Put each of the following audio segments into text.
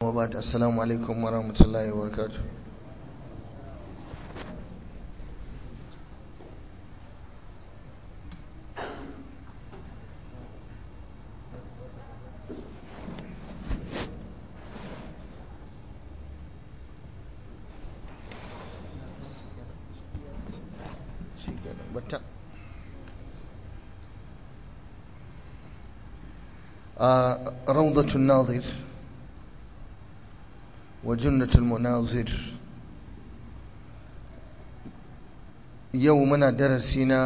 وبعد السلام عليكم ورحمة الله وبركاته بتا آه روضة الناظر وجنة المناظر يومنا درسنا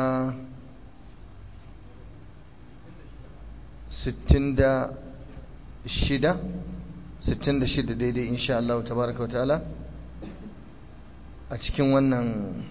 ستين دا الشدة ستين دا الشدة دي, دي إن شاء الله تبارك وتعالى أتكين ونن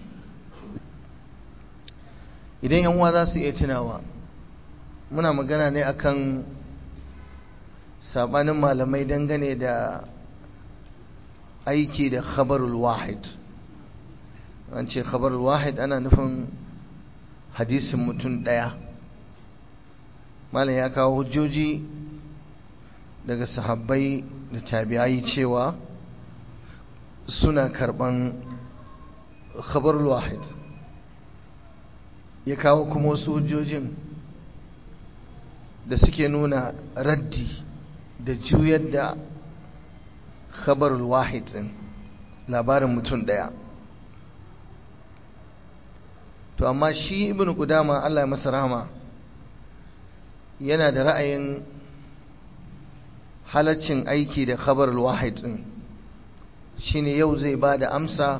idan yan uwa za su iya tunawa muna magana ne akan sabanin malamai dangane da aiki da khabarul wahid an ce khabarul wahid ana nufin hadisin mutum ɗaya malam ya kawo hujjoji daga sahabbai da tabi'ai cewa suna karban khabarul wahid ya kawo kuma wasu hujjojin da suke nuna raddi da juyar da khabarul wahid din labarin mutum daya to amma shi ibn qudama Allah ya masa rahama yana da ra'ayin halaccin aiki da khabarul wahid din shine yau zai ba da amsa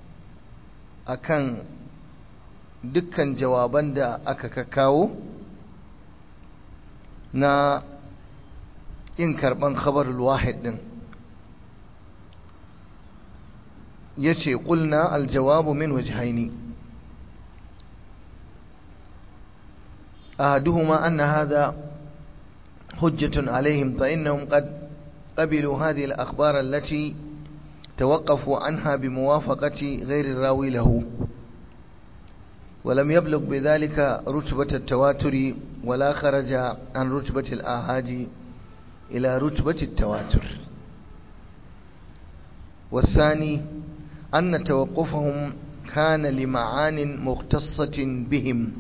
akan dukkan jawaban da aka kawo na in karban khabarul wahid din yace qulna aljawabu min wajhaini ahaduhuma anna hadha hujjatun alaihim fa innahum qad qabilu hadhihi al-akhbar allati توقفوا عنها بموافقة غير الراوي له ولم يبلغ بذلك رتبة التواتر ولا خرج عن رتبة الآهاد إلى رتبة التواتر والثاني أن توقفهم كان لمعان مختصة بهم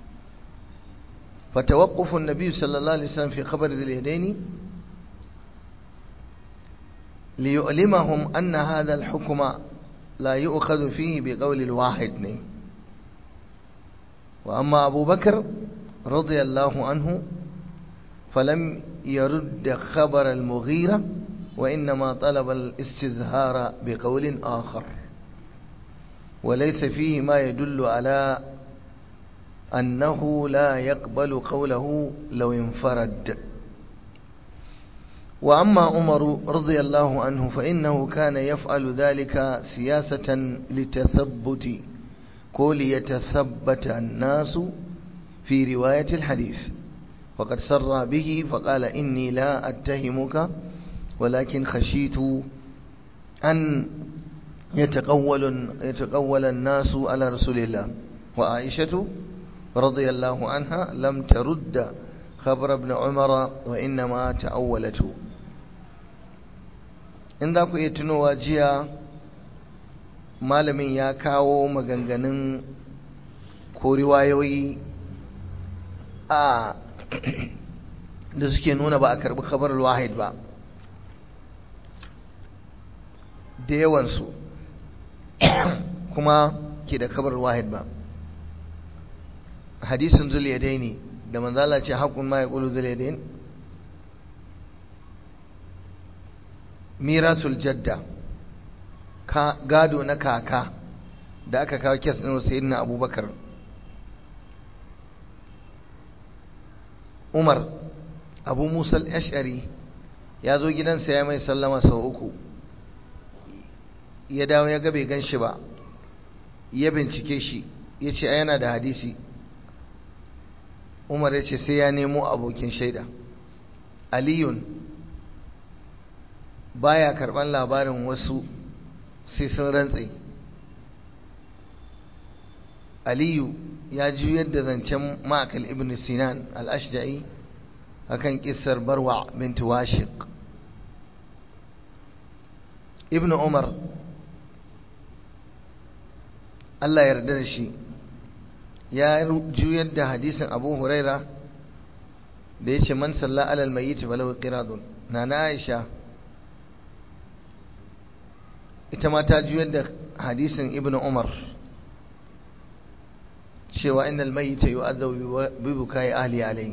فتوقف النبي صلى الله عليه وسلم في خبر ذي اليدين ليؤلمهم أن هذا الحكم لا يؤخذ فيه بقول الواحد وأما أبو بكر رضي الله عنه فلم يرد خبر المغيرة وإنما طلب الاستزهار بقول آخر وليس فيه ما يدل على أنه لا يقبل قوله لو انفرد وأما عمر رضي الله عنه فإنه كان يفعل ذلك سياسة لتثبت قول يتثبت الناس في رواية الحديث وقد سر به فقال إني لا أتهمك ولكن خشيت أن يتقول, يتقول الناس على رسول الله وعائشة رضي الله عنها لم ترد خبر ابن عمر وإنما تأولته in za ku iya tunowa jiya malamin ya kawo maganganun ko riwayoyi a da suke nuna ba a karbi khabar wahid ba da yawansu kuma ke da khabar wahid ba hadisin zuliyadai ne da manzala ce haƙun ma ya ƙulu zuliyadai mirasul jadda gado na kaka da aka kawo kes ɗin sayyidina abubakar umar abu musal ash'ari ya zo gidansa ya mai sallama sau uku ya dawo ya ga bai gan shi ba ya bincike shi ya ce yana da hadisi umar ya ce sai ya nemo abokin shaida aliyun baya karban labarin wasu sai sun rantse aliyu ya juyar da zancen ma'akal ibn sinan al-ashja'i akan kissar barwa bint washiq ibn umar Allah yarda da shi ya juyar da hadisin abu huraira da ya ce man salla alal mayyit walau qiradun na na aisha ita ma ta juyar da hadisin ibn umar cewa innal mayyita yu'adhabu bi bukai ahli alayhi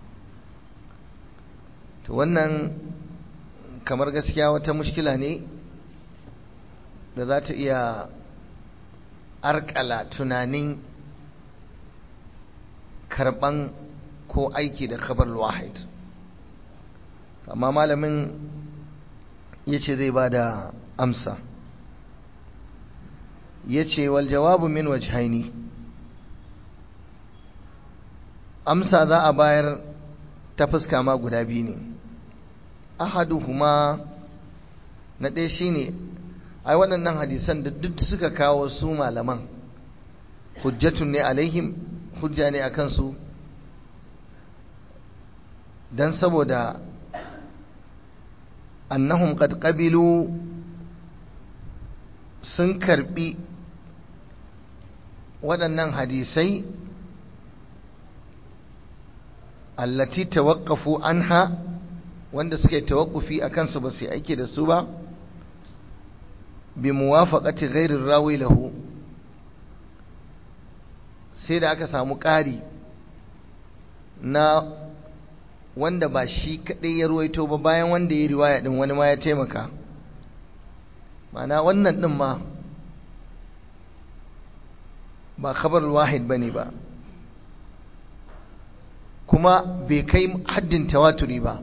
to wannan kamar gaskiya wata mushkila ne da za ta iya arkala tunanin karban ko aiki da khabar wahid amma malamin ya ce zai ba da amsa ya ce wal jawabu min wajhaini amsa za a bayar ta fuska ma guda biyu ne ahaduhuma na ɗaya shine ai waɗannan hadisan da duk suka kawo su malaman hujjatun ne alaihim hujja ne a kansu don saboda annahum qad qabilu sun karbi waɗannan hadisai allati tawaqqafu anha wanda suke tawakkufi akan su ba su aiki da su ba bi muwafaqati ghairi rawi lahu sai da aka samu ƙari na wanda ba shi kaɗai ya ruwaito ba bayan wanda ya riwaya ɗin wani ma ya taimaka mana wannan ɗin ma ba khabar wahid ba ne ba kuma bai kai haddin tawaturi ba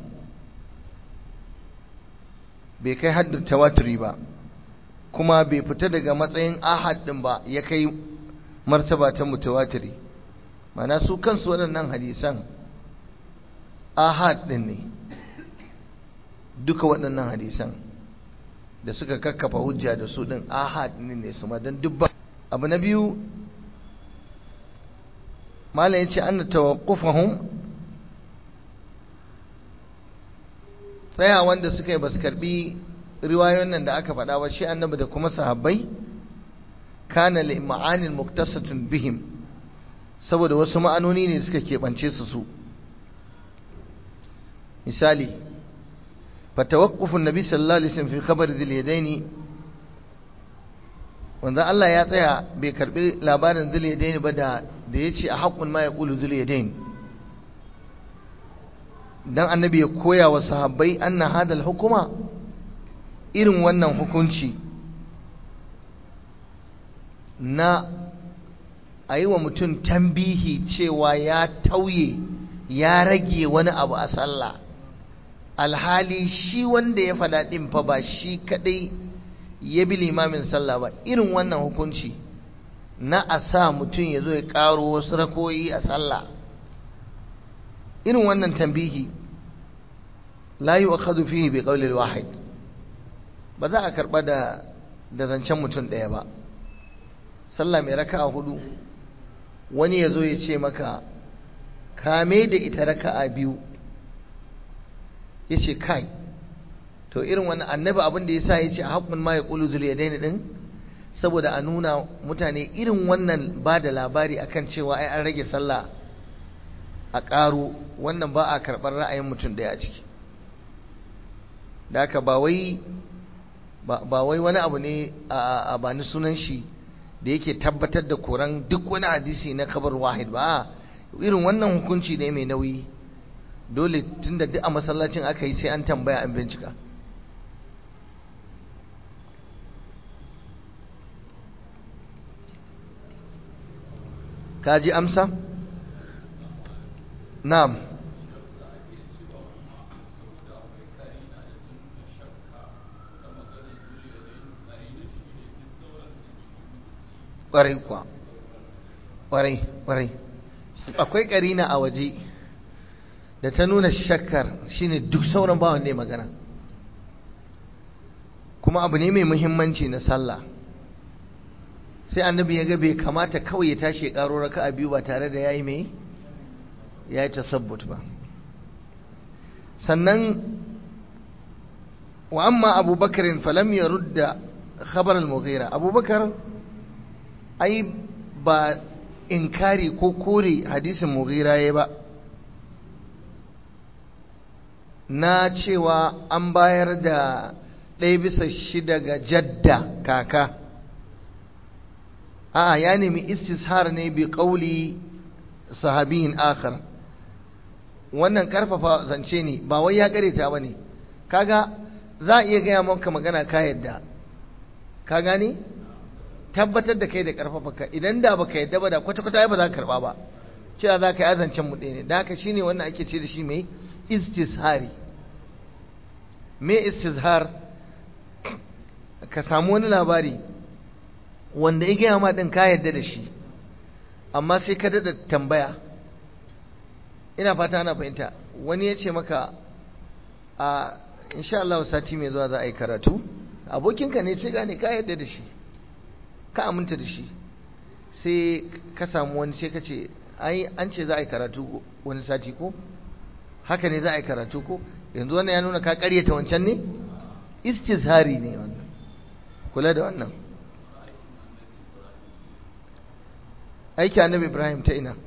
bai kai haddin tawaturi ba kuma bai fita daga matsayin ahad ɗin ba ya kai martaba ta mutawatiri mana su kansu waɗannan hadisan ahad ɗin ne duka waɗannan hadisan da suka kakkafa hujja da su ɗin ahad ɗin ne su ma don dubba abu na biyu malam ya ce an tawaqqufahum tsaya wanda suka yi basu karbi riwayoyin nan da aka faɗa ba shi annabi da kuma sahabbai kana li ma'anin muktasatun bihim saboda wasu ma'anoni ne suka keɓance su su misali fatawaqqufun nabi sallallahu alaihi wasallam fi khabar dhil yadaini wanda Allah ya tsaya bai karbi labarin dhil yadaini ba da da yace a haqqun ma yaqulu dhil yadaini dan annabi ya koya wa sahabbai anna hadal hukuma irin wannan hukunci na a yi wa mutum tambihi cewa ya tauye ya rage wani abu a sallah alhali shi wanda ya faɗa ɗin fa ba shi kaɗai ya bi limamin sallah ba irin wannan hukunci na a sa mutum ya zo ya ƙaro wasu rakoyi a sallah irin wannan tambihi la yi wa fihi bi ƙaulil wahid ba za a karɓa da da zancen mutum ɗaya ba sallah mai raka'a hudu wani ya zo ya ce maka kame da ita raka'a biyu ya ce kai to irin wani annabi abin da ya sa ya ce a haƙun ma ya ƙulu zul ya daina ɗin saboda a nuna mutane irin wannan ba da labari akan cewa ai an rage sallah a ƙaro wannan ba a karɓar ra'ayin mutum ɗaya a ciki da haka ba wai ba wai wani abu ne a bani sunan shi da yake tabbatar da koran duk wani hadisi na kabar wahid ba irin wannan hukunci ne mai nauyi dole tunda duk a masallacin aka yi sai an tambaya an bincika kaji amsa na'am ƙwarai kuwa ƙwarai ƙwarai akwai ƙarina a waje da ta nuna shakkar shine duk sauran bawan ne magana kuma abu ne mai muhimmanci na sallah sai annabi ya ga bai kamata kawai ya tashi ya ƙaro raka a biyu ba tare da ya yi mai ya yi tasabbut ba sannan wa amma abubakar falam ya rudda khabar al-mughira abubakar ai ba inkari ko kore hadisin mughira ya ba na cewa an bayar da ɗaya bisa shida ga jadda kaka a ya nemi istishar ne bi ƙauli sahabiyin akhar wannan karfafa zance ne ba wai ya kareta ba ne kaga za a iya gaya maka magana ka yadda ka gane tabbatar da kai da karfafa ka idan da baka yadda ba da kwata-kwata ba za ka karba ba cewa za ka yi azancen mu ɗaya ne da haka shine wannan ake ce da shi mai istishari me istishar ka samu wani labari wanda ya gaya ma ɗin ka yadda da shi amma sai ka daɗa tambaya ina fata ana fahimta wani ya ce maka a insha Allah sati mai zuwa za a yi karatu abokinka ne sai gane ka yadda da shi ka aminta da shi sai ka samu wani sai ka ce ai an ce za a yi karatu wani sati ko haka ne za a yi karatu ko yanzu wannan ya nuna ka karyata wancan ne istizhari ne wannan kula da wannan aiki annabi ibrahim ta ina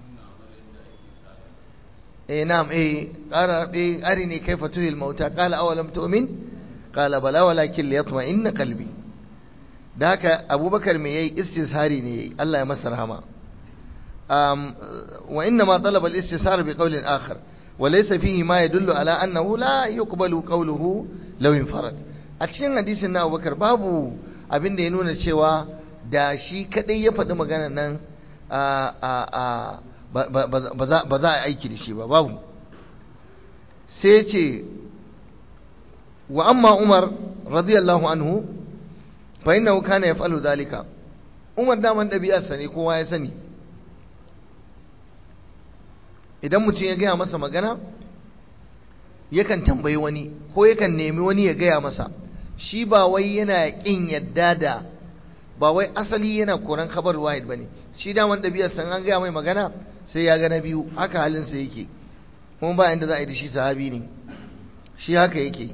eh na'am eh qala eh arini kayfa tuhil mauta qala awalam tu'min qala bala walakin liyatma'inna qalbi da haka abubakar me yayi istishari ne yayi Allah ya masa rahama um wa inna ma talaba al-istishar bi qawlin akhar wa laysa fihi ma yadullu ala annahu la yuqbalu qawluhu law infarad a cikin hadisin na abubakar babu abin da ya nuna cewa da shi kadai ya faɗi magana nan ba za a aiki da shi ba babu sai ce wa amma umar radiyallahu anhu fa innahu kana yaf'alu zalika umar daman ɗabi'arsa ne kowa ya sani idan mutum ya gaya masa magana yakan tambayi wani ko yakan nemi wani ya gaya masa shi ba wai yana ƙin yadda da ba wai asali yana koran kabar wahid bane shi daman ɗabi'ar san an gaya mai magana sai ya ga na biyu haka halinsa yake kuma ba inda za a yi da shi sahabi ne shi haka yake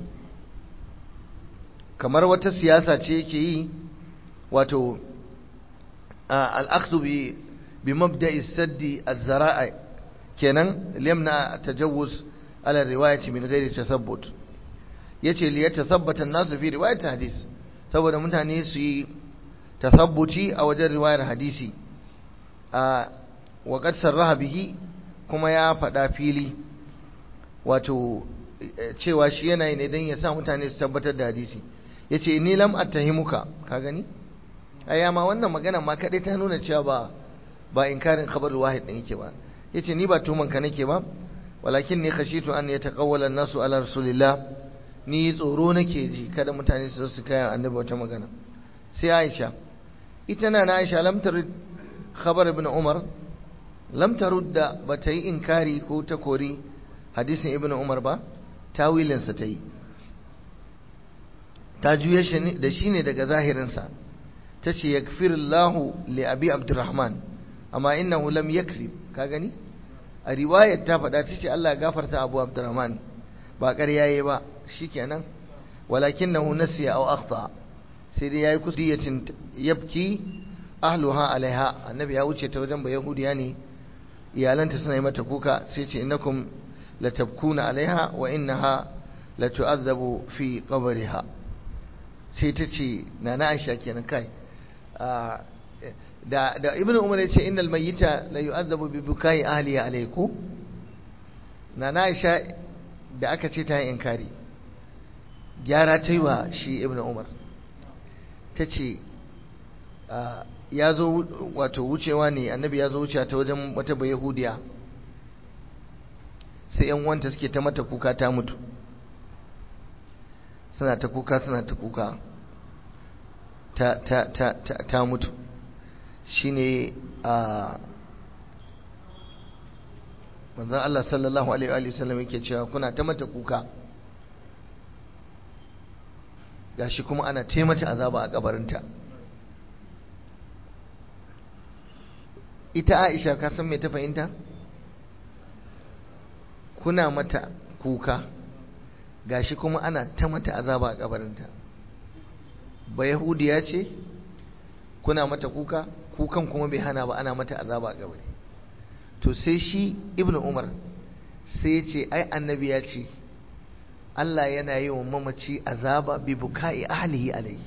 kamar wata siyasa ce yake yi wato al'aksu bi bi mabda'i saddi az-zara'a kenan limna tajawuz ala riwayati min ghairi tasabbut yace li yatasabbata an-nasu fi riwayati hadis saboda mutane su yi tasabbuti a wajen riwayar hadisi a waƙar sarraha bihi kuma ya faɗa fili wato cewa shi yana yi ne don ya sa mutane su tabbatar da hadisi ya ce ni lam attahimuka ka gani aya ma wannan magana ma kaɗai ta nuna cewa ba ba inkarin khabar wahid ɗin yake ba ya ce ni ba tuman ka nake ba walakin ni khashitu an yataqawwala an-nasu ala rasulillah ni tsoro nake ji kada mutane su su kai annabi wata magana sai Aisha ita na na Aisha lam tarid khabar ibn Umar lam tarudda ba ta yi inkari ko ta kori hadisin ibn Umar ba tawilinsa ta yi ta juya da shi ne daga zahirinsa ta ce yakfirullahu li abi abdurrahman amma innahu lam yakzib ka gani a riwayar ta faɗa ta ce Allah ya gafarta abu abdurrahman ba ƙarya yayi ba shikenan walakinahu nasiya aw akhta sai dai yayi kudiyatin yabki ahluha alaiha annabi ya wuce ta wajen ba yahudiya ne iyalanta suna yi mata kuka sai ce innakum latabkuna alaiha wa innaha latu'azzabu fi qabriha sai ta ce nana Aisha kenan kai da da ibnu umar ya ce innal mayyita la yu'azzabu bi bukai ahlihi alaiku nana Aisha da aka ce ta yi inkari gyara ta yi wa shi ibnu umar ta ce ya zo wato wucewa ne annabi ya zo wucewa ta wajen wata bai yahudiya sai yan wanta suke ta mata kuka ta mutu suna ta kuka suna ta kuka ta ta ta ta, ta mutu shine a manzon Allah sallallahu alaihi wa sallam yake cewa kuna ta mata kuka gashi kuma ana taimata azaba a kabarinta ita Aisha ka san me ta fahimta kuna mata kuka gashi kuma ana ta mata azaba a kabarinta ba yahudiya ce kuna mata kuka kukan kuma bai hana ba ana mata azaba a kabari to sai shi ibnu umar sai ya ce ai annabi ya ce Allah yana yi wa mamaci azaba bi bukai ahlihi alayhi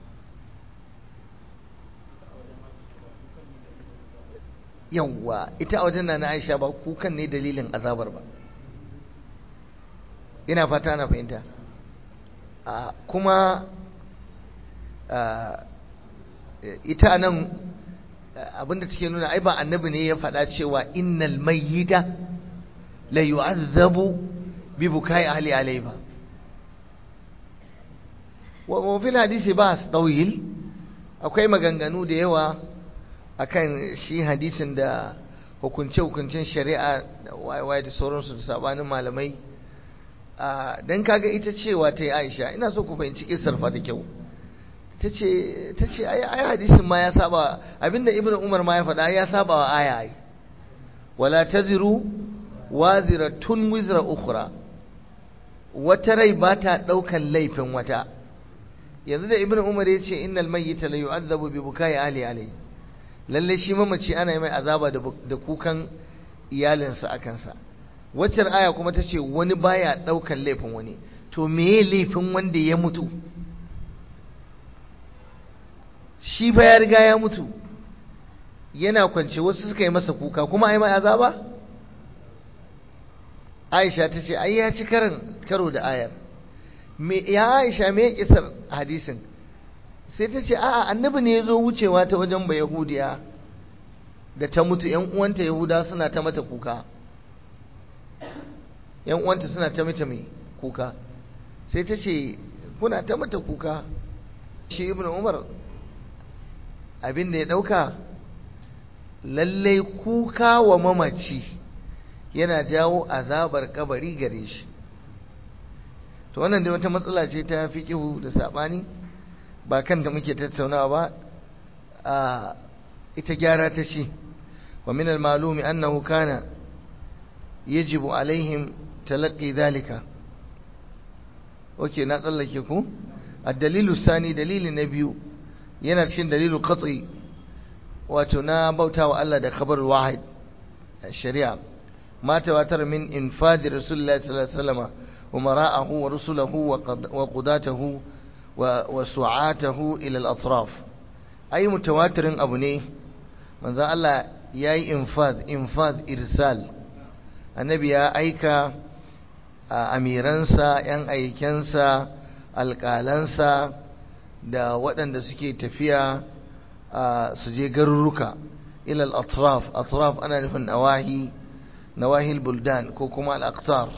yawwa ita a wajen na Aisha ba kukan ne dalilin azabar ba ina fata na fahimta kuma ita nan abinda take nuna ai ba annabi ne ya faɗa cewa innal mayyita la yu'azzabu bi bukai ahli alayhi ba wa fil hadisi ba tawil akwai maganganu da yawa akan shi hadisin da hukunce-hukuncen shari'a da waye da sauransu da sabanin malamai don kaga ita cewa ta yi aisha ina so ku fahimci kisar fa da kyau ta ce ai hadisin ma ya saba abinda ibn umar ma ya faɗa ya saba wa aya ai wala taziru waziratun wizra ukhra wata rai ba ta ɗaukan laifin wata yanzu da ibn umar ya ce innal mayyita la yu'adhabu bi bukai ali alayhi lalle shi mamaci ana yi mai azaba da kukan iyalinsa a kansa waccan aya kuma ta ce wani baya ɗaukan laifin wani to meye laifin wanda ya mutu shi fa ya riga ya mutu yana kwance wasu suka yi masa kuka kuma ai mai azaba Aisha ta ce ai ya ci karin karo da ayar me ya Aisha me kisar hadisin sai ta ce a'a annabi ne ya zo wucewa ta wajen ba yahudiya da ta mutu yan uwanta yahuda suna ta mata kuka yan uwanta suna ta mata mai kuka sai ta ce kuna ta mata kuka shi ibn umar abin da ya dauka lallai kuka wa mamaci yana jawo azabar kabari gare shi to wannan dai wata matsala ce ta fi da sabani ba kan da muke tattaunawa ba a ita gyara ta ce wa min al-malumi annahu kana yajibu alaihim talaqqi dhalika okay na tsallake ku ad-dalilu sani dalili na biyu yana cikin dalilu qat'i wato na bautawa Allah da khabar wahid shari'a ma tawatar min infadi rasulullahi sallallahu alaihi wasallam umara'ahu wa rusulahu wa qudatahu وسعاته إلى الأطراف أي متواتر أبو ne manzo Allah yayi infad infad irsal annabi ya aika amiransa yan aikensa alƙalansa da waɗanda suke tafiya su je garuruka ila al-atraf atraf ana nufin nawahi nawahil buldan ko kuma al-aqtar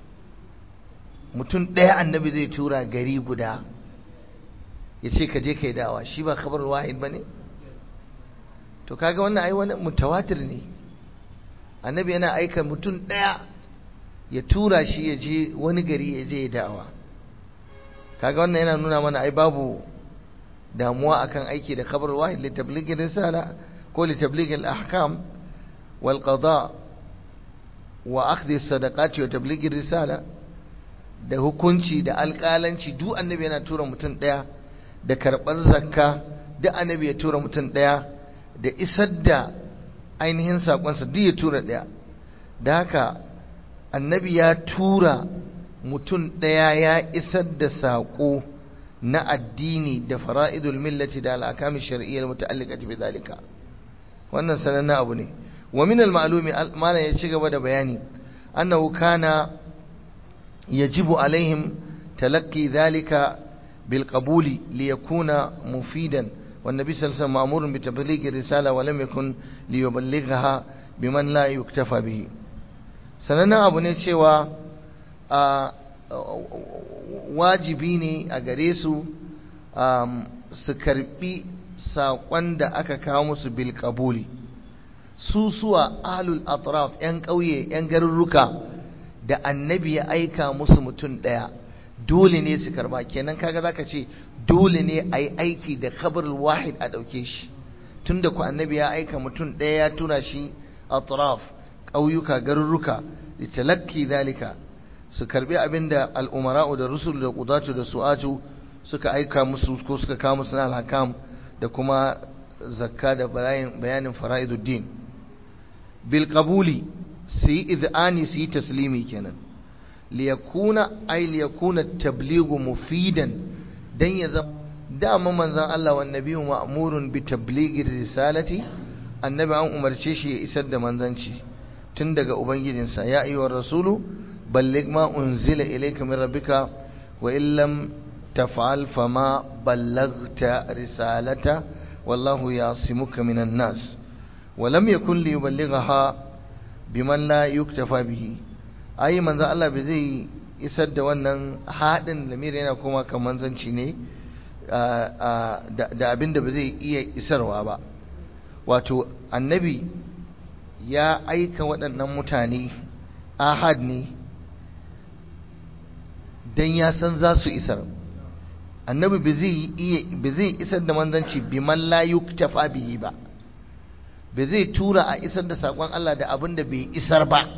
mutum ɗaya annabi zai tura gari guda ya ce ka je ka yi dawa shi ba khabar wahid ba ne to kaga wannan ai wani mutawatir ne annabi yana aika mutum ɗaya ya tura shi ya je wani gari ya je ya dawa kaga wannan yana nuna mana ai babu damuwa akan aiki da khabar wahid li tablighi risala ko li tablighi al-ahkam wal qada wa akhdhi sadaqati wa tablighi risala da hukunci da alƙalanci duk annabi yana tura mutum ɗaya da karɓar zakka duk annabi ya tura mutum ɗaya da isar da ainihin saƙonsa duk ya tura ɗaya da haka annabi ya tura mutum ɗaya ya isar da saƙo na addini da fara'idul millati da al'akamin shari'iyyar muta'alliqati bi zalika wannan sanannen abu ne wa min al-ma'lumi malam ya ci gaba da bayani annahu kana yajibu alaihim talaqqi dhalika bil qabuli li yakuna mufidan والنبي صلى الله عليه وسلم مأمور بتبليغ الرسالة ولم يكن ليبلغها بمن لا يكتفى به sanannen abu ne cewa wajibi ne a gare su su karbi saƙon da aka kawo musu bil kabuli su suwa ahlul atraf 'yan ƙauye 'yan garurruka da annabi ya aika musu mutum ɗaya dole ne su karba kenan kaga zaka ce dole ne a yi aiki da khabarul wahid a ɗauke shi tunda ku annabi ya aika mutum ɗaya ya tura shi atraf ƙauyuka garurruka litalakki zalika su karbi abinda al'umara'u da rusul da qudatu da su'atu suka aika musu ko suka kawo musu na alhakam da kuma zakka da bayanin fara'iduddin bil qabuli su yi iz'ani su yi taslimi kenan liyakuna ay liyakuna tablighu mufidan dan ya zama dama manzon Allah wa nabiyyu ma'murun bi tablighi risalati annabi an umarce shi ya isar da manzanci tun daga ubangijinsa ya ayyuhar rasulu balligh ma unzila ilayka min rabbika wa illam taf'al fama ballaghta risalata wallahu yasimuka minan nas wa lam yakun liyuballighaha biman la yuktafa bihi ai manzo Allah bai zai isar da wannan hadin lamiri yana kuma kan manzanci ne da abin da ba zai iya isarwa ba wato annabi ya aika waɗannan mutane ahad ne don ya san za su isar annabi ba zai isar da manzanci biman la yuktafa bihi ba ba zai tura a isar da saƙon Allah da abin da bai isar ba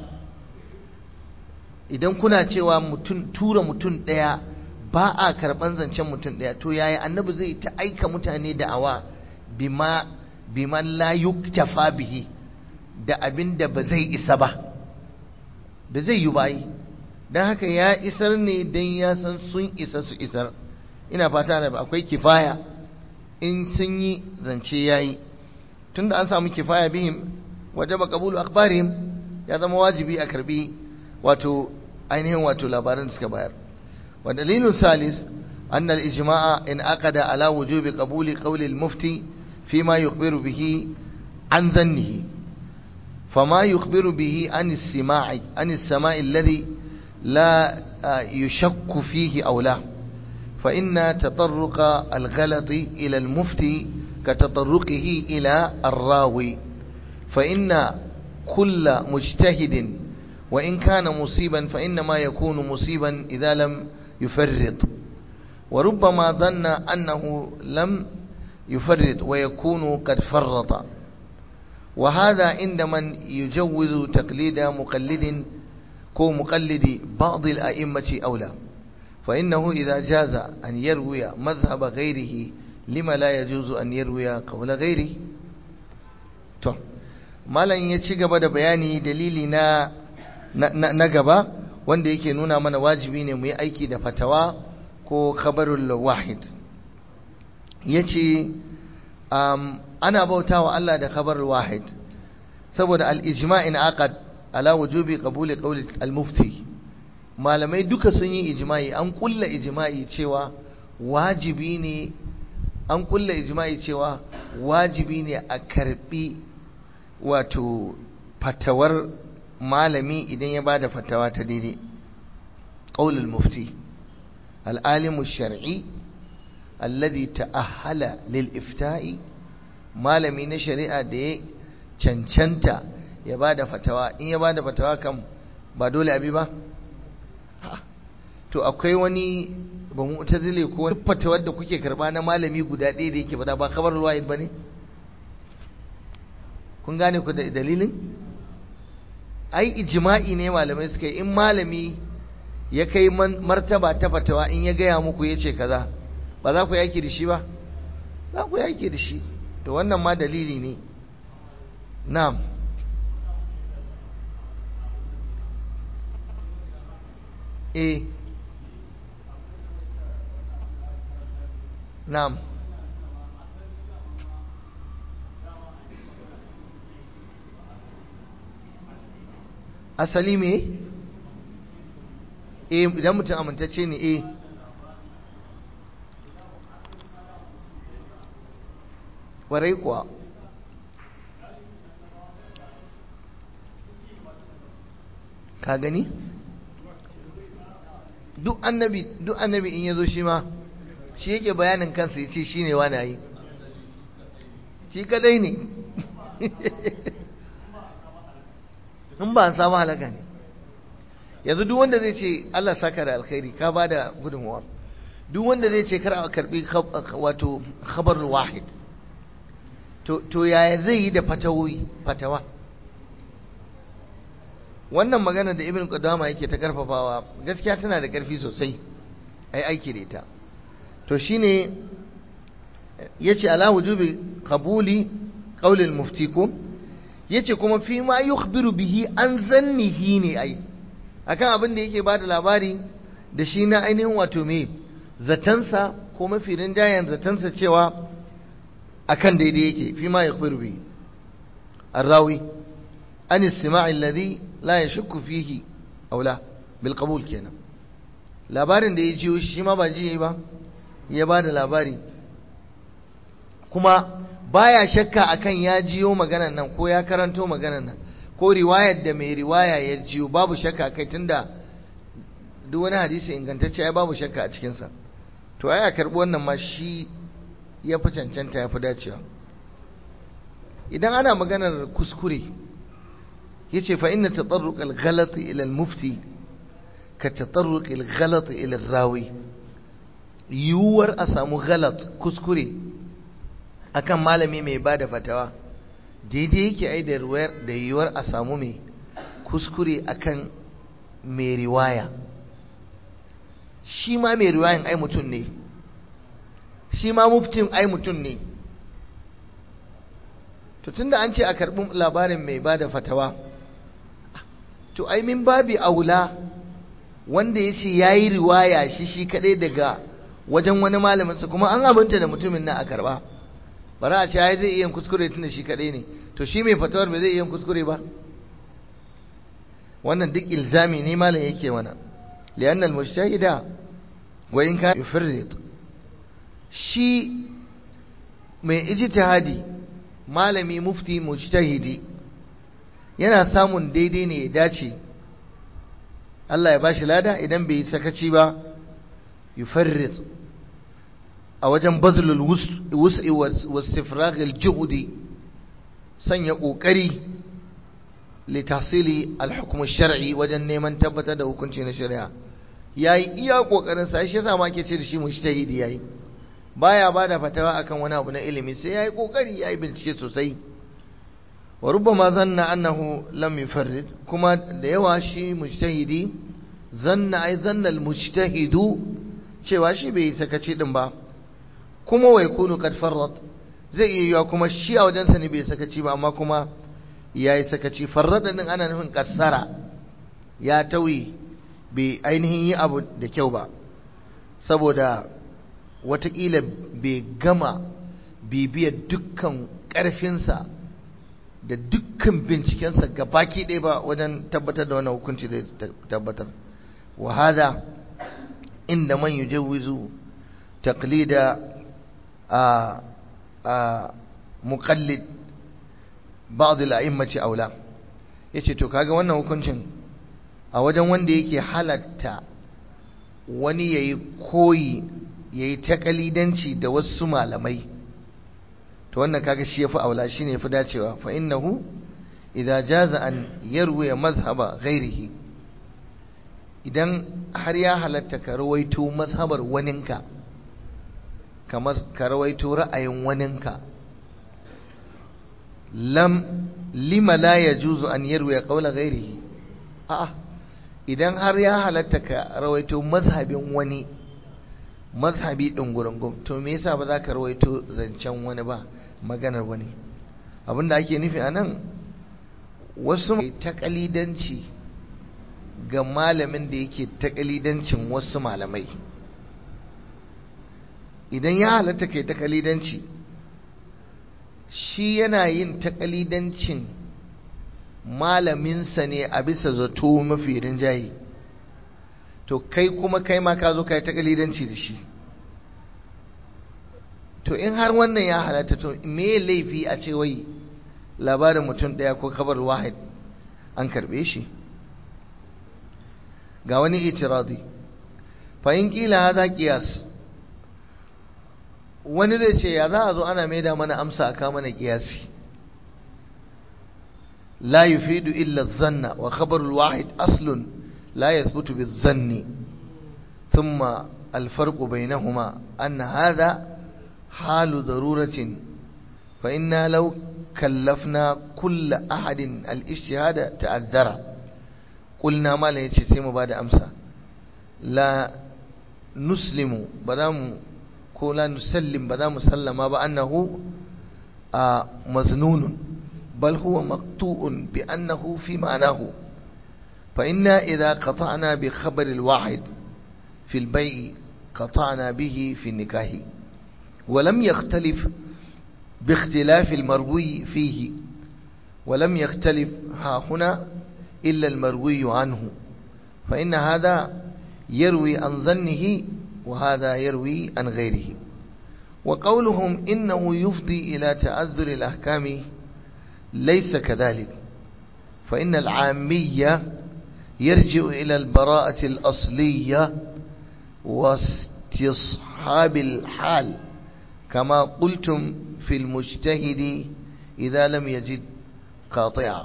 idan kuna cewa mutum tura mutum ɗaya ba a karɓan zancen mutum ɗaya to yaya annabi zai ta aika mutane da awa bima biman la yuktafa bihi da abin da ba zai isa ba ba zai yi bayi don haka ya isar ne don ya san sun isa su isar ina fata da akwai kifaya in sun yi zance ya yi tunda an samu kifaya bihim wajaba qabulu akhbarihim ya zama wajibi a karbi wato ainihin wato labaran da suka bayar wa dalilun salis anna al-ijma'a in aqada ala wujubi qabuli qawli al-mufti fima yukhbiru bihi an dhannihi فما يخبر به عن السماع عن السماء الذي لا يشك فيه أو لا فإن تطرق الغلط إلى المفتي كتطرقه إلى الراوي فإن كل مجتهد وإن كان مصيبا فإنما يكون مصيبا إذا لم يفرط وربما ظن أنه لم يفرط ويكون قد فرط وهذا عند من يجوز تقليد مقلد كو مقلد بعض الأئمة أولى فإنه إذا جاز أن يروي مذهب غيره لما لا يجوز أن يروي قول غيره to malam ya ci gaba da bayani dalili na na gaba wanda yake nuna mana wajibi ne mu yi aiki da fatawa ko khabarul wahid yace um, ana bautawa Allah da khabarul wahid saboda al-ijma'in aqad ala wujubi qabuli qawli al-mufti malamai duka sun yi ijma'i an kulla ijma'i cewa wajibi ne an kulla ijma'i cewa wajibi ne a karbi wato fatawar malami idan ya bada fatawa ta daidai qaulul mufti al-alimu shar'i alladhi ta'ahhala lil ifta'i malami na shari'a da ya cancanta ya bada fatawa in ya bada fatawa kan ba dole abi ba to akwai wani ba mu zile ko wani fatawar da kuke karba na malami guda ɗaya da yake bada ba kamar ruwayid ba ne kun gane ku da dalilin ai ijma'i ne malamai suka yi in malami ya kai martaba ta fatawa in ya gaya muku ya ce kaza ba za ku yaki da shi ba za ku yaki da shi to wannan ma dalili ne na'am eh na'am asali me eh idan mutum amintacce ne eh warai kuwa ka gani duk annabi duk annabi in yazo shi ma shi yake bayanin kansa yace shine wani yi shi kadai ne in ba samu halaka ne yanzu duk wanda zai ce Allah saka da alkhairi ka bada gudunmuwa duk wanda zai ce kar a karbi wato khabar wahid to to yaya zai yi da fatawoyi fatawa wannan magana da ibn qudama yake ta karfafawa gaskiya tana da karfi sosai ai aiki da ita to shine yace ala wujubi qabuli qawl al-mufti ko yace kuma fi ma yukhbiru bihi an zannihi ne ai akan abin da yake bada labari da shi na ainihin wato me zatansa ko mafi rinjayen zatansa cewa akan daidai yake fi ma yukhbiru bihi الراوي عن السماع الذي لا يشك فيه أو لا بالقبول kenan labarin da ya jiyo shi ma ba ji ba ya ba da labari kuma baya shakka akan ya jiyo maganan nan ko ya karanto maganan nan ko riwayar da mai riwaya ya jiyo babu shakka kai tunda duk wani hadisi ingantacce ai babu shakka a cikinsa to ai a karɓi wannan ma shi ya fi cancanta ya fi dacewa idan ana maganar kuskure ya ce fa inna tatarruq al-ghalat ila al-mufti ka tatarruq al-ghalat ila al-rawi yiwuwar a samu galat kuskure akan malami mai bada fatawa daidai yake ai da da yiwuwar a samu mai kuskure akan mai riwaya shi ma mai riwayan ai mutum ne shi ma muftin ai mutum ne to tunda an ce a karɓi labarin mai bada fatawa to ai min babi aula wanda ya ce ya yi riwaya shi shi kaɗai daga wajen wani malaminsa kuma an abinta da mutumin nan a karɓa bara a ce ai zai iya kuskure tunda shi kaɗai ne to shi mai fatawar bai zai iya kuskure ba wannan duk ilzami ne malam yake mana li'anna al-mujtahida wa in ka yufrid shi mai ijtihadi malami mufti mujtahidi yana samun daidai ne ya dace Allah ya bashi lada idan bai sakaci ba yufarrid a wajen bazlul wus'i wastifraghil juhdi sanya kokari li tahsili al-hukm shari wajen neman tabbatar da hukunci na shari'a yayi iya kokarin sa shi yasa ma ke ce da shi mujtahidi yayi baya bada fatawa akan wani abu na ilimi sai yayi kokari yayi bincike sosai wa rubbama zanna annahu lam yufarrid kuma da yawa shi mujtahidi zanna ai zanna almujtahidu cewa shi bai sakaci din ba kuma wai kunu kad farrat zai iya yiwa kuma shi a wajensa ne bai sakaci ba amma kuma yayi sakaci farrada din ana nufin kassara ya tawi bai ainihin yi abu da kyau ba saboda watakila bai gama bibiyar dukkan ƙarfinsa da dukkan bincikensa baki ɗaya ba wajen tabbatar da wannan hukunci da tabbatar wa hada inda man yujawwizu taqlida a a muqallid ba'd al-a'immati aula yace to kaga wannan hukuncin a wajen wanda yake halatta wani yayi koyi yayi takalidanci da wasu malamai to wannan kaga shi yafi aula shine yafi dacewa fa innahu idza jaza an yarwi mazhaba ghairihi idan har ya halatta ka rawaito mazhabar waninka kamar ka rawaito ra'ayin waninka lam lima la yajuzu an yarwi qawla ghairihi a'a idan har ya halatta ka rawaito mazhabin wani mazhabi ɗin gurungum to me yasa ba za ka rawaito zancen wani ba maganar wani abinda ake nufi a nan wasu takalidanci ga malamin da yake takalidancin wasu malamai idan ya halatta kai takalidanci shi yana yin takalidancin malaminsa ne a bisa zato mafi rinjaye to kai kuma kai ma ka zo ka yi takalidanci da shi to in har wannan ya halatta to me laifi a ce wai labarin mutum ɗaya ko kabar wahid an karɓe shi ga wani itiradi fa in kila haza qiyas wani zai ce ya za a zo ana maida mana amsa a kama na kiyasi la yufidu illa zanna wa khabarul wahid aslun لا يثبت بالظن ثم الفرق بينهما أن هذا حال ضرورة فإنا لو كلفنا كل أحد الاجتهاد تعذر ƙulna malam ya ce sai mu ba da amsa la nuslimu ba za mu ko la nusallim ba za mu sallama ba annahu a maznunun bal huwa maqtu'un bi annahu fi ma'anahu fa inna idza qata'na bi khabar al-wahid fi al-bay' qata'na bihi fi an-nikah ولم يختلف باختلاف المروي فيه ولم يختلف ها هنا إلا المروي عنه فإن هذا يروي عن ظنه وهذا يروي عن غيره وقولهم إنه يفضي إلى تعذر الأحكام ليس كذلك فإن العامية يرجع إلى البراءة الأصلية واستصحاب الحال كما قلتم في المجتهد إذا لم يجد قاطعا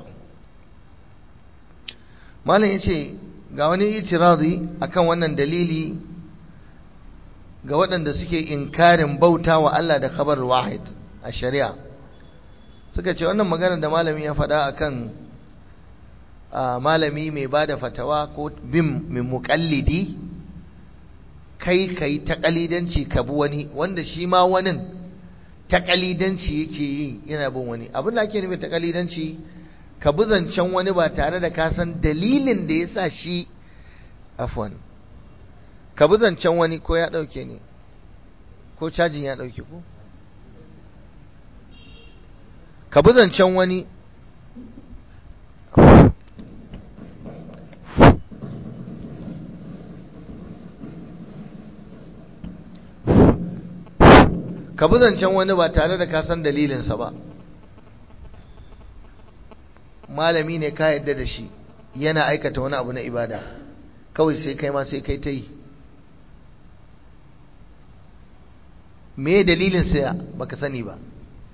malam ya ce ga wani itirazi akan wannan dalili ga waɗanda suke inkarin bauta wa Allah da khabar wahid a shari'a suka ce wannan magana da malami ya faɗa akan malami mai ba da fatawa ko bin mai muƙallidi kai kai taƙalidanci ka bi wani wanda shi ma wani taƙalidanci yake yi yana bin wani abin da ake nufin taƙalidanci ka bi zancen wani ba tare da ka san dalilin da ya sa shi afwan ka bi zancen wani ko ya ɗauke ne ko cajin ya ɗauke ko ka bi zancen wani ka bi zancen wani ba tare da ka san dalilinsa ba malami ne ka yadda da shi yana aikata wani abu na ibada kawai sai kai ma sai kai ta yi me dalilin saya baka sani ba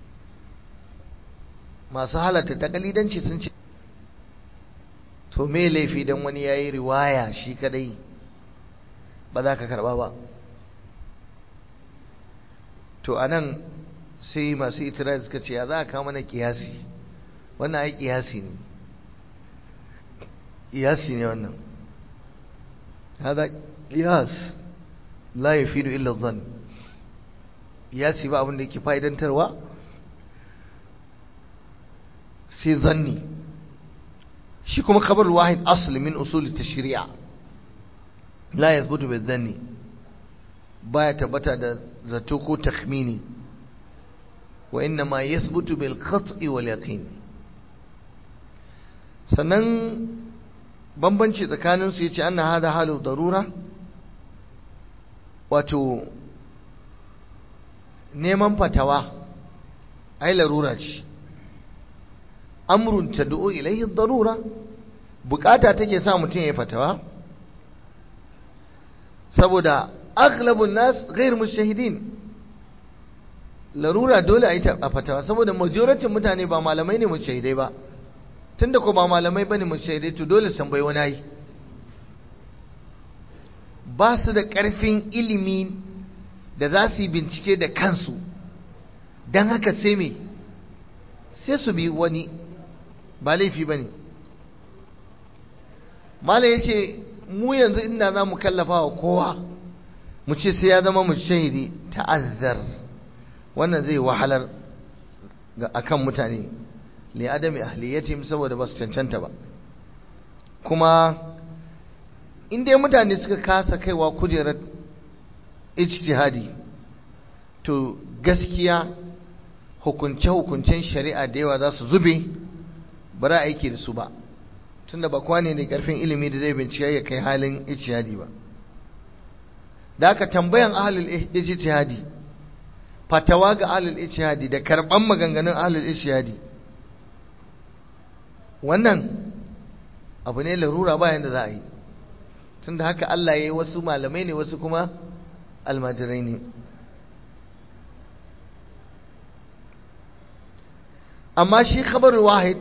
masu halatta takalidanci sun ce to me laifi don wani ya yi riwaya shi kadai ba za ka karba ba to a nan sai masu itiraz suka ce ya za a kawo mana kiyasi wannan ai kiyasi ne kiyasi ne wannan hada kiyas la yafidu illa dhann kiyasi ba abin da yake fa'idantarwa sai zanni shi kuma khabar wahid asli min usul tashri'a la yathbutu bi dhanni baya tabbata da zato ko takhmini wa inna ma yathbutu bil qat'i wal yaqin sannan bambanci tsakanin su yace anna hada halu darura wato neman fatawa ai larura ce amrun tad'u ilayhi darura bukata take sa mutum ya fatawa saboda aghlabun nas ghair mushahidin larura dole a yi a fatawa saboda majoratin mutane ba malamai ne mushahidai ba tunda ko ba malamai bane mushahidai to dole san bai wani yi ba su da karfin ilimi da za su yi bincike da kansu don haka sai me sai su bi wani ba laifi ba ne malam ya ce mu yanzu inda za mu kallafa wa kowa mu ce sai ya zama mu shahidi ta'azzar wannan zai wahalar ga akan mutane li adami ahliyatihim saboda ba su cancanta ba kuma in dai mutane suka kasa kaiwa kujerar ijtihadi to gaskiya hukunce-hukuncen shari'a da yawa za su zube ba za a aiki da su ba tunda ba kwane ne karfin ilimi da zai bincike ya kai halin ijtihadi ba da aka tambayan ahlul ijtihadi fatawa ga ahlul ijtihadi da karban maganganun ahlul ijtihadi wannan abu ne larura bayan da za a yi tunda haka Allah ya yi wasu malamai ne wasu kuma almajirai ne amma shi khabarul wahid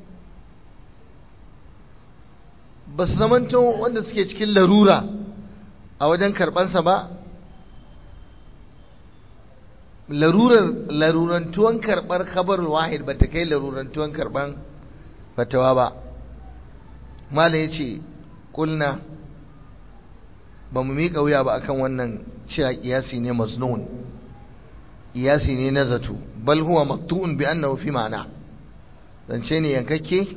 ba su zamanto wanda suke cikin larura a wajen karɓansa ba larurar larurantuwan karɓar khabarul wahid ba ta kai larurantuwan karɓan fatawa ba mala ya ce ƙulna ba mu miƙa wuya ba akan wannan cewa ƙiyasi ne maznun ƙiyasi ne na zato bal huwa maktu'un bi annahu fi ma'ana zance ne yankakke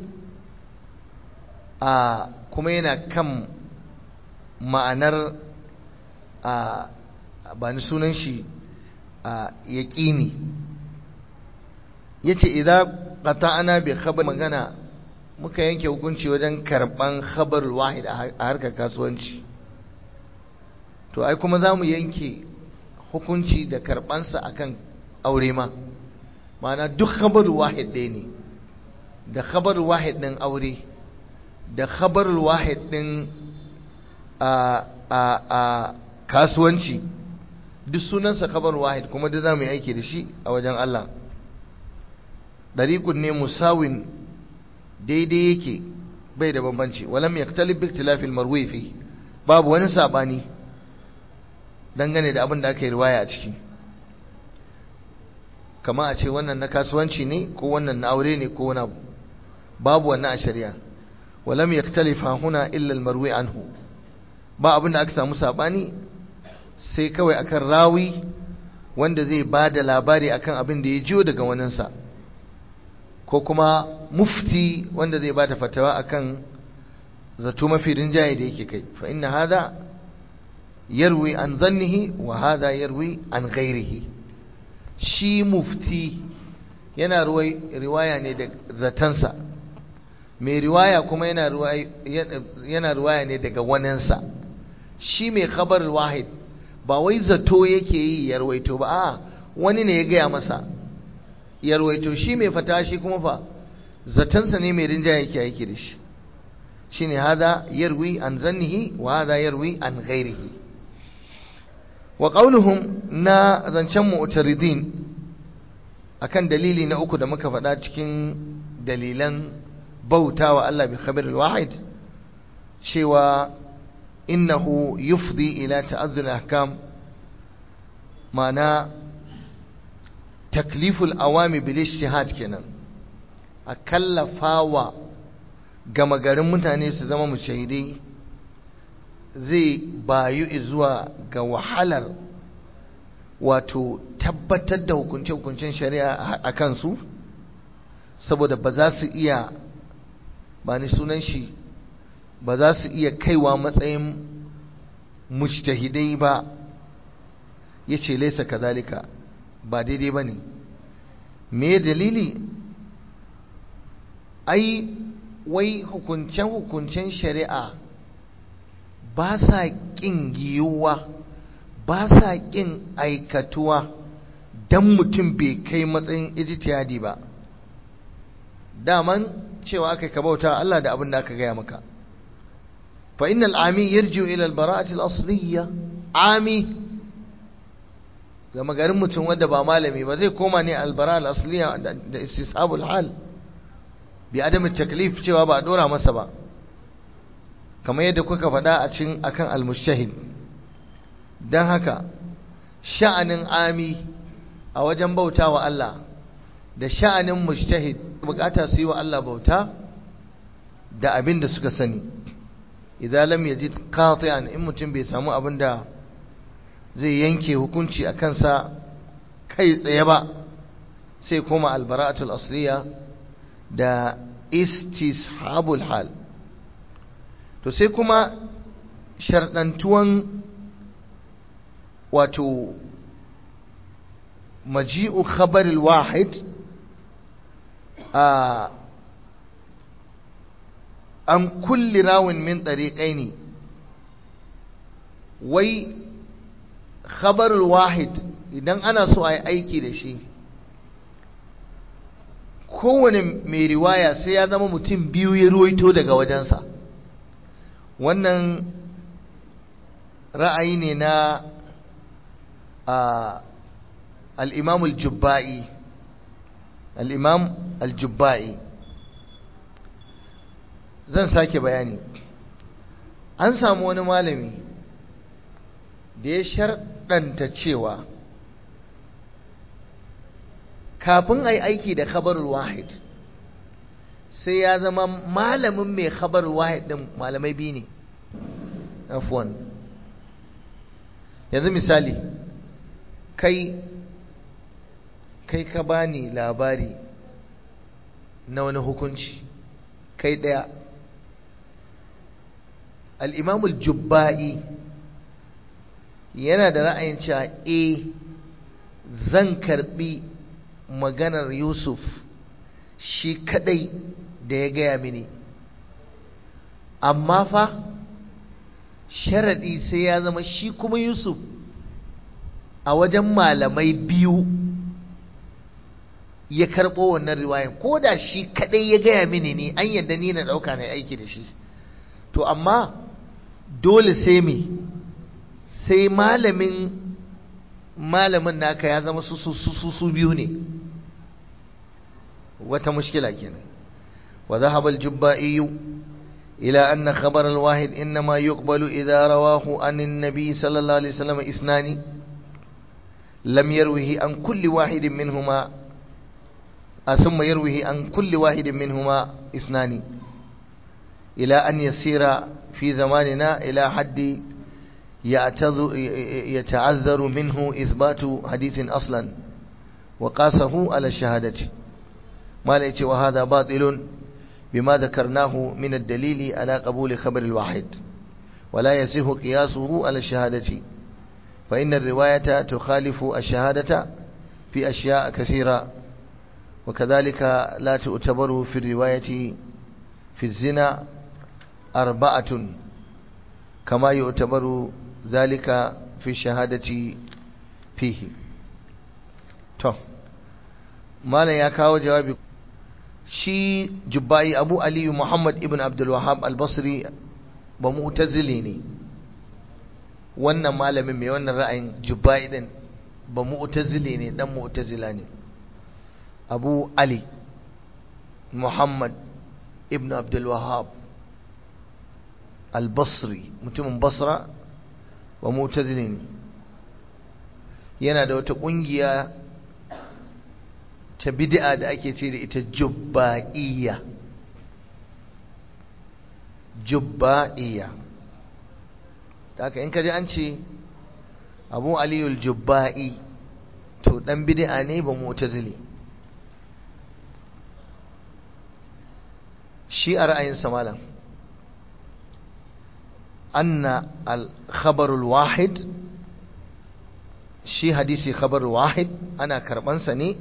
a kuma yana kan ma'anar a ba ni sunan shi a yaƙini yace idan qata'na bi khabar magana muka yanke hukunci wajen karban khabar wahid a harkar kasuwanci to ai kuma zamu yanke hukunci da karbansa akan aure ma ma'ana duk khabar wahid ɗaya ne da khabar wahid ɗin aure da khabar wahid ɗin a a a kasuwanci duk sunansa khabar wahid kuma da zamu yi aiki da shi a wajen Allah dariqun ne musawin daidai yake bai da bambanci walam yaktalib bi ikhtilafil marwi fi babu wani sabani dangane da abin da aka yi riwaya a ciki kama a ce wannan na kasuwanci ne ko wannan na aure ne ko wani babu wannan a shari'a walam yaktalifa huna illa al-marwi anhu ba abin da aka samu sabani sai kawai akan rawi wanda zai ba da labari akan abin da ya jiyo daga waninsa ko kuma mufti wanda zai ba da fatawa akan zato mafi rinjaye da yake kai fa inna hada yarwi an zannihi wa hada yarwi an ghairihi shi mufti yana riwaya ne da zatansa mai riwaya kuma yana riwaya ne daga waninsa shi mai khabar wahid ba wai zato yake yi ya rawaito ba a wani ne ya gaya masa ya rawaito shi mai fata shi kuma fa zatansa ne mai rinjaye yake aiki da shi shine hada yarwi an zannihi wa hada yarwi an ghairihi wa qauluhum na zancen mu'taridin akan dalili na uku da muka faɗa cikin dalilan bautawa Allah bi khabir wahid cewa innahu yufdi ila ta'azzul ahkam ma'ana takliful awami bil ijtihad kenan a kallafawa gama garin mutane su zama mushahidai zai bayu zuwa ga wahalar wato tabbatar da hukunce-hukuncen shari'a a kansu saboda ba za su iya ba ni sunan shi ba za su iya kaiwa matsayin mujtahidai ba ya ce laisa kazalika ba daidai ba ne me dalili ai wai hukuncen-hukuncen shari'a ba sa ƙin yiwuwa ba sa ƙin aikatuwa don mutum bai kai matsayin ijtihadi ba daman cewa aka ka bauta Allah da abin da aka gaya maka fa innal ami yarji'u ila al-bara'ati al-asliyya ami ga magarin mutum wanda ba malami ba zai koma ne al-bara al-asliyya da istisabul hal bi adam taklif cewa ba a dora masa ba kamar yadda kuka faɗa a cikin akan al-mushtahid dan haka sha'anin ami a wajen bautawa Allah da sha'anin mujtahid bukata su yi wa Allah bauta da abin da suka sani idan lam yajid qati'an in mutum bai samu abin da zai yanke hukunci a kansa kai tsaye ba sai koma albara'atul asliya da istishabul hal to sai kuma sharɗantuwan wato maji'u khabaril wahid a an kulli rawin min ɗariƙai wai khabarul wahid idan ana so a yi aiki da shi kowane mai riwaya sai ya zama mutum biyu ya ruwaito daga wajensa wannan ra'ayi ne na al'imam al-jubba'i al'imam al-jubba'i zan sake bayani an samu wani malami da ya sharɗanta cewa kafin a yi aiki da khabarul wahid sai ya zama malamin mai khabar wahid din malamai biyu ne afwan yanzu misali kai kai ka bani labari na wani hukunci kai ɗaya al'imamul jubba'i yana da ra'ayin cewa e zan karbi maganar yusuf shi kadai da ya gaya mini amma fa sharaɗi sai ya zama shi kuma yusuf a wajen malamai biyu ya karɓo wannan riwayan ko da shi kadai ya gaya mini ne an yadda ni na ɗauka na aiki da shi to amma dole sai me sai malamin malamin naka ya zama su su su biyu ne wata mushkila kenan wa dhahaba al-jubba'i ila anna khabar al-wahid inma yuqbalu idha rawahu an an-nabi sallallahu alayhi wasallam isnani lam yarwihi an kulli wahidin minhuma ثم يرويه عن كل واحد منهما اثنان إلى أن يسير في زماننا إلى حد يتعذر منه إثبات حديث أصلا وقاسه على الشهادة ما ليت وهذا باطل بما ذكرناه من الدليل على قبول خبر الواحد ولا يصح قياسه على الشهادة فإن الرواية تخالف الشهادة في أشياء كثيرة وكذلك لا تعتبر في الرواية في الزنا أربعة كما يعتبر ذلك في الشهادة فيه to malam ya kawo jawabi shi jubbai abu aliyu muhammad ibn abdul wahab al-basri ba mu'tazili ne wannan malamin mai wannan ra'ayin jubbai din ba mu'tazili ne dan mu'tazila ne abu ali muhammad ibn abdul wahab al-basri mutumin basra wa mu'tazili ne yana da wata kungiya ta bid'a da ake ce da ita jubba'iyya jubba'iyya da haka in ka ji an ce abu aliyul jubba'i to dan bid'a ne ba mu'tazili shi a ra'ayinsa malam anna al-khabarul wahid shi hadisi khabar wahid ana karbansa ne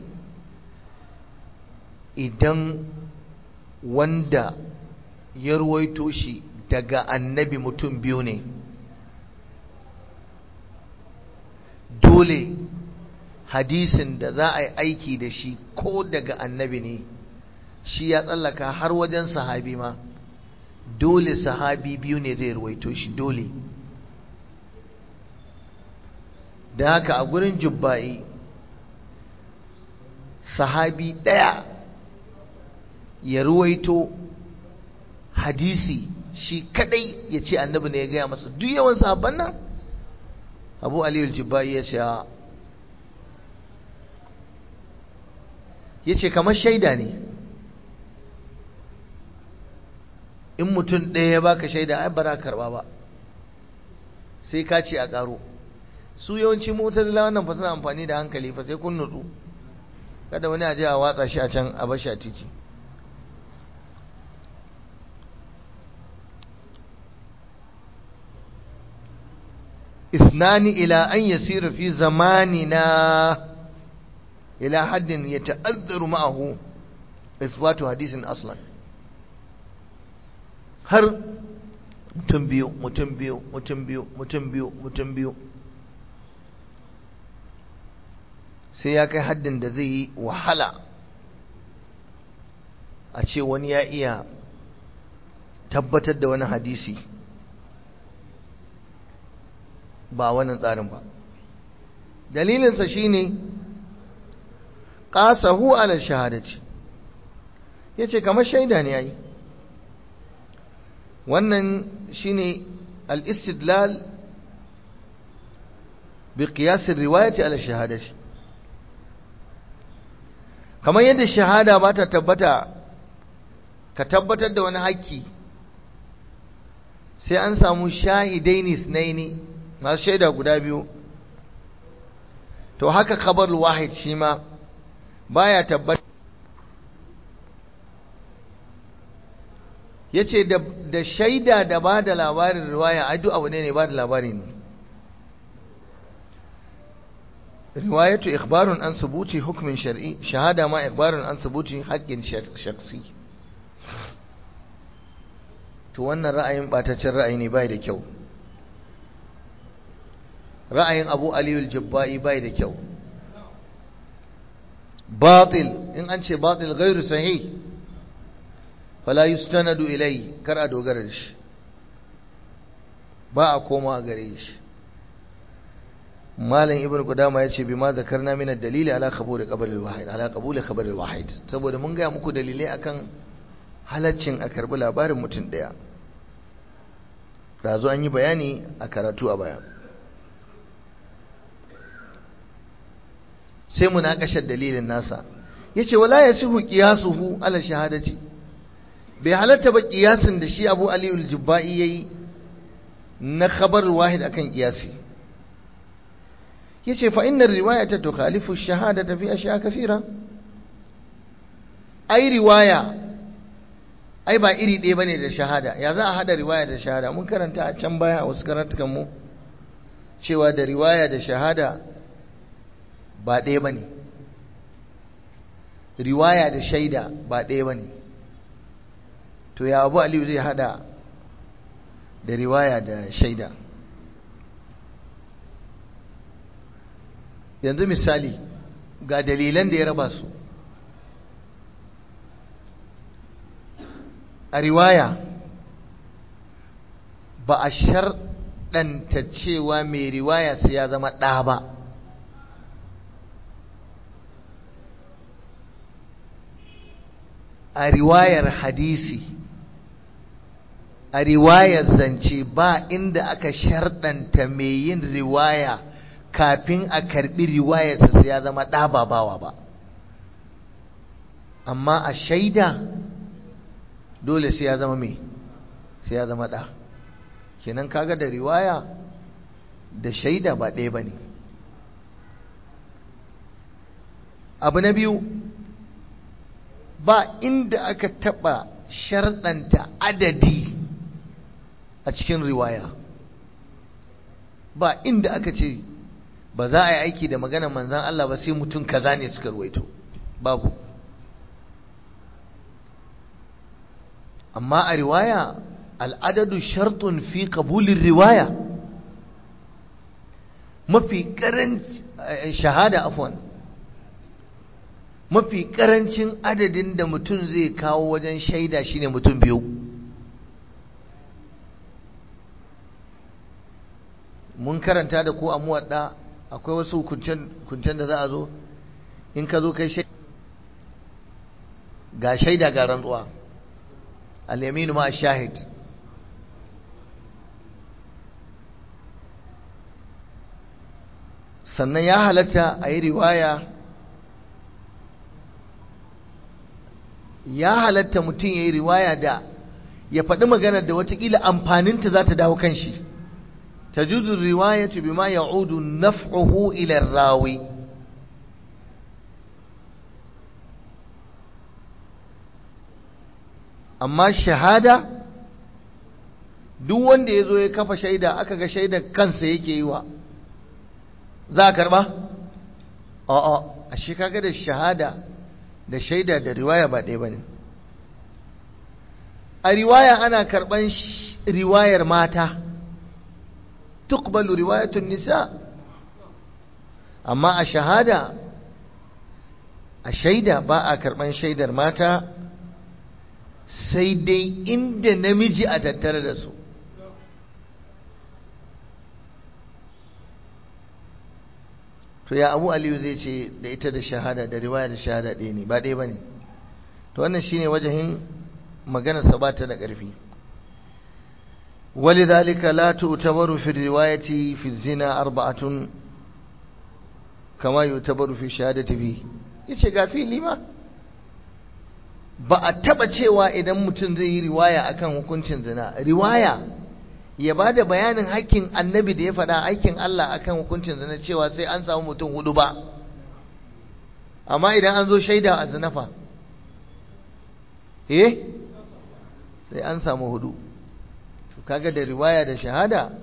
idan wanda ya ruwaito shi daga annabi mutum biyu ne dole hadisin da za a yi aiki da shi ko daga annabi ne shi ya tsallaka har wajen sahabi ma dole sahabi biyu ne zai ruwaito shi dole da haka a gurin jubba'i sahabi ɗaya ya ruwaito hadisi shi kadai ya ce annabi ne ya gaya masa duk yawan sahabban nan abu aliyu jibba'i ya ce ya ce kamar shaida ne in mutum ɗaya ya baka shaida ai ba karba ba sai ka ce a ƙaro su yawanci mutazila wannan fa suna amfani da hankali fa sai kun nutsu kada wani a je a watsa shi a can a bashi a titi اثنان إلى أن يسير في زماننا إلى حد يتأذر معه إثبات حديث أصلا har mutum biyu mutum biyu mutum biyu mutum biyu mutum biyu sai ya kai haddin da zai yi wahala a ce wani ya iya tabbatar da wani hadisi ba wannan tsarin ba dalilinsa shine qasahu ala shahadati yace kamar shaida ne yayi wannan shine al-istidlal bi qiyas ar-riwayati ala shahadati kamar yadda shahada ba ta tabbata ka tabbatar da wani haƙƙi sai an samu shahidaini sunaini masu shaida guda biyu to haka khabar wahid shi ma baya tabbata yace da da shaida da ba da labarin riwaya ai duk abu ne ne ba da labari ne riwayatu ikhbarun an subuti hukmin shar'i shahada ma ikhbarun an subuti haqqin shakhsi to wannan ra'ayin bataccen ra'ayi ne bai da kyau ra'ayin Abu Ali al-Jabba'i bai da kyau batil in an ce batil ghairu sahih fala yustanadu ilai kar a dogara da shi ba a koma gare shi malam ibnu qudama yace bima zakarna min ad-dalil ala qabul qabr al-wahid ala qabul khabar al-wahid saboda mun ga muku dalilai akan halaccin a karbi labarin mutum daya da zo an yi bayani a karatu a baya sai munakashar dalilin nasa yace wala yasihu qiyasuhu ala shahadati bai halatta ba kiyasin da shi Abu Ali al-Jubba'i yayi na khabar wahid akan kiyasi yace fa inna riwayata tukhalifu ash-shahadata fi ashya kaseera ai riwaya ai ba iri ɗaya bane da shahada ya za a hada riwaya da shahada mun karanta a can baya a wasu karatukan mu cewa da riwaya da shahada ba ɗaya bane riwaya da shaida ba ɗaya bane to ya abu aliyu zai hada da riwaya da shaida yanzu misali ga dalilan da ya raba su a riwaya ba a sharɗanta cewa mai riwaya sai ya zama ɗa ba a riwayar hadisi a riwayar zance ba inda aka sharɗanta mai yin riwaya kafin a karɓi riwayarsa sai ya zama ɗa ba bawa ba amma a shaida dole sai ya zama mai sai ya zama ɗa kenan kaga da riwaya da shaida ba ɗaya ba ne abu na biyu ba inda aka taɓa sharɗanta adadi a cikin riwaya ba inda aka ce ba za a yi aiki da magana manzan Allah ba sai mutum kaza ne suka ruwaito babu amma a riwaya al'adadu shartun fi qabulin riwaya mafi karanci shahada afwan mafi karancin adadin da mutum zai kawo wajen shaida shine mutum biyu mun karanta da ko a muwadda akwai wasu kuncen da za a zo in ka zo kai shaida ga shaida ga rantsuwa al-yaminu ma shahid sannan ya halatta a yi riwaya ya halatta mutum ya yi riwaya da ya faɗi maganar da watakila amfaninta za ta dawo kan shi ta juzu riwayatu bima ya'udu naf'uhu ila rawi amma shahada duk wanda ya zo ya kafa shaida aka ga shaida kansa yake yi wa za a karba? a'a a shi kaga da shahada da shaida da riwaya ba ɗaya ba ne a riwaya ana karɓan riwayar mata tukbalu riwayatun nisa amma a shahada a shaida ba a karɓan shaidar mata sai dai inda namiji a tattare da su to ya abu aliyu zai ce da ita da shahada da riwaya da shahada ɗaya ne ba ɗaya ba ne to wannan shine wajahin maganarsa ba ta da ƙarfi ولذلك لا تعتبر في الرواية في الزنا أربعة كما يعتبر في الشهادة فيه yace ga fili ma ba a taba cewa idan mutum zai yi riwaya akan hukuncin zina riwaya ya ba da bayanin hakkin annabi da ya faɗa aikin Allah akan hukuncin zina cewa sai an samu mutum hudu ba amma idan an zo shaida a zinafa eh sai an samu hudu to kaga da riwaya da shahada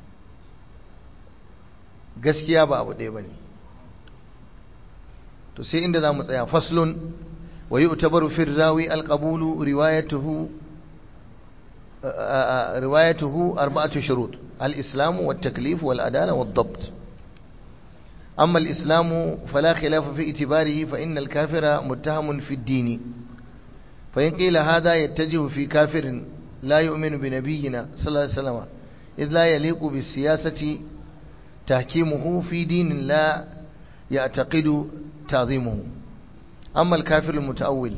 gaskiya ba abu ɗaya bane to sai inda za mu tsaya faslun wa yu'tabaru fi rawi alqabulu riwayatuhu روايته أربعة شروط الإسلام والتكليف والأدالة والضبط أما الإسلام فلا خلاف في اعتباره فإن الكافر متهم في الدين فإن قيل هذا يتجه في كافر لا يؤمن بنبينا صلى الله عليه وسلم إذ لا يليق بالسياسة تحكيمه في دين لا يعتقد تعظيمه أما الكافر المتأول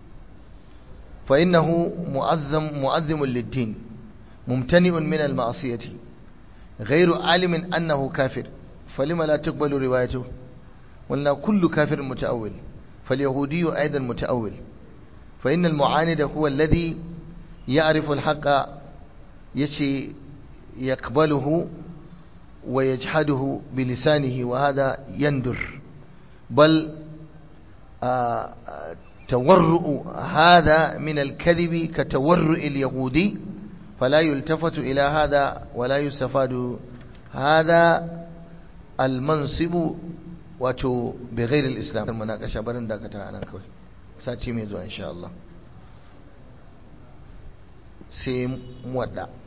فإنه مؤذم مؤذم للدين ممتنئ من المعصية غير عالم أنه كافر فلما لا تقبل روايته ولا كل كافر متأول فاليهودي أيضا متأول فإن المعاند هو الذي يعرف الحق يشي يقبله ويجحده بلسانه وهذا يندر بل آآ تورؤ هذا من الكذب كتورؤ اليهودي فلا يلتفت إلى هذا ولا يستفاد هذا المنصب wato بغير الإسلام المناقشة barin dakata anan kawai sati mai zuwa insha Allah sai muwadda